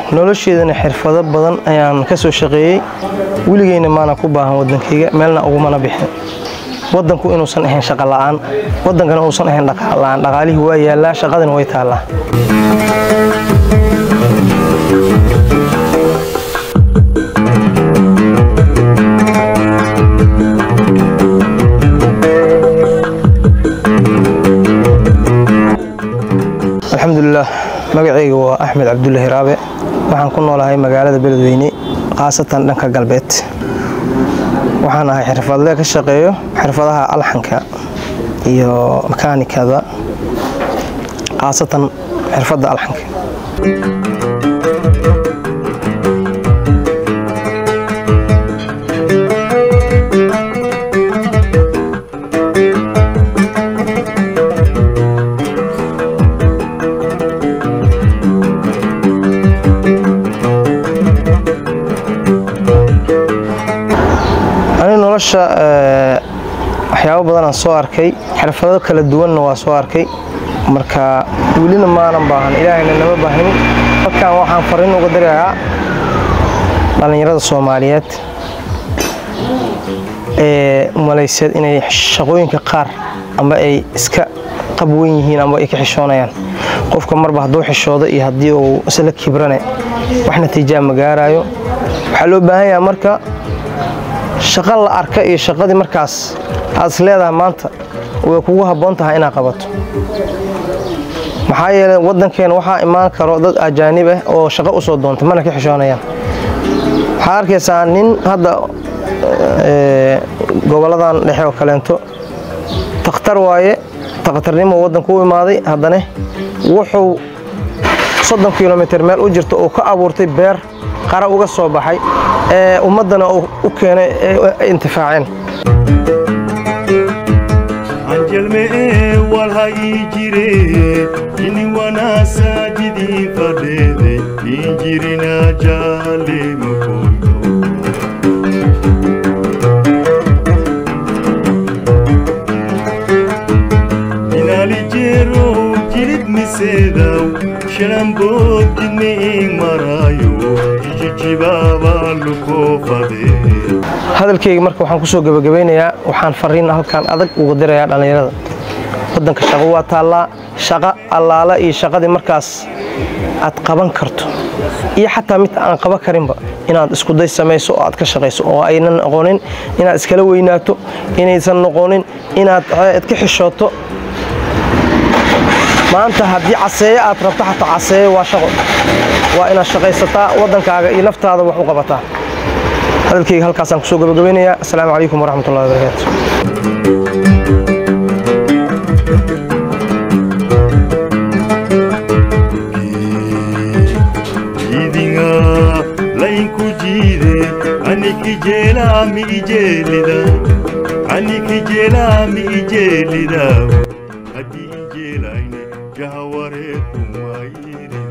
nolosheedana xirfado badan ayaan ka soo shaqeeyey weligeyna maana ku baahan waddankayga meelna ugumana bixin waddanku inuusan ahayn shaqo la'aan waddankana uusan ahayn dhaqaal la'aan dhaqaalihii waa yaallaa shaqadina way taallaa alxamdulilah magacayga waa axmed cabdullaahi raabe waxaan ku noolahay magaalada beledweyne khaasatan dhanka galbeed waxaan ahay xirfadle ka shaqeeyo xirfadaha alxanka iyo makaanikada khaasatan xirfadda alxanka ani nolosha waxyaabo badanaan soo arkay xirfado kala duwanna waa soo arkay marka welina maanan baahan ilaahayna nama baahnin dadkan waxaan fariin uga dirayaa dhallinyarada soomaaliyeed ee malayseed inay shaqooyinka qaar amba ay iska qabwan yihiin amba ay ka xishoonayaan qofka marba hadduu xishoodo iyo haddii uu isla kibrane wax natiijaa ma gaaraayo waxaa loo baahan yaha marka shaqo la arka iyo shaqadii markaas aad is leedahay maanta way kugu habboon tahay inaad qabato maxaa yeelay waddankeena waxaa imaan karo dad ajaanib ah oo shaqo u soo doonta mana ka xishoonayaan waxaad arkaysaa nin hadda gobolladan dhexe oo kaleento takhtar waaye takhtarnimo waddanku u imaaday haddana wuxuu soddon kilomitir meel u jirto uu ka abuurtay beer qara uga soo baxay ee ummaddana u keenay ee intifaaceen anjelmee walhayi jire ini wanaasajidii fadheede injirina jaale makoyo inalijero jilid miseedaw shalambood jidni ing maraayo ijijibaabaa lukoo fadee hadalkayga marka waxaan ku soo gebagabaynayaa waxaan fariin halkan adag uga dirayaa dhallinyarada waddanka shaqo waa taallaa shaqo allaala iyo shaqadii markaas aad qaban karto iyo xataa mid aan qaban karinba inaad iskuday samayso oo aad ka shaqayso oo aynan noqonin inaad iskala weynaato inaysan noqonin inaad ka xishooto maanta haddii caseeye aad rabto xataa caseeye waa shaqo waa inaad shaqaysataa waddankaaga iyo naftaada wax u qabataa hadalkayga halkaasaan kusoo gabagabaynayaa asalaamu calaykum waraxmat ullahi wabarakaatu jiidinga laynku jiide aniki jeelaami ijeelida aniki jeelaami ijeelida haddii ijeelayne jahawareeku waayire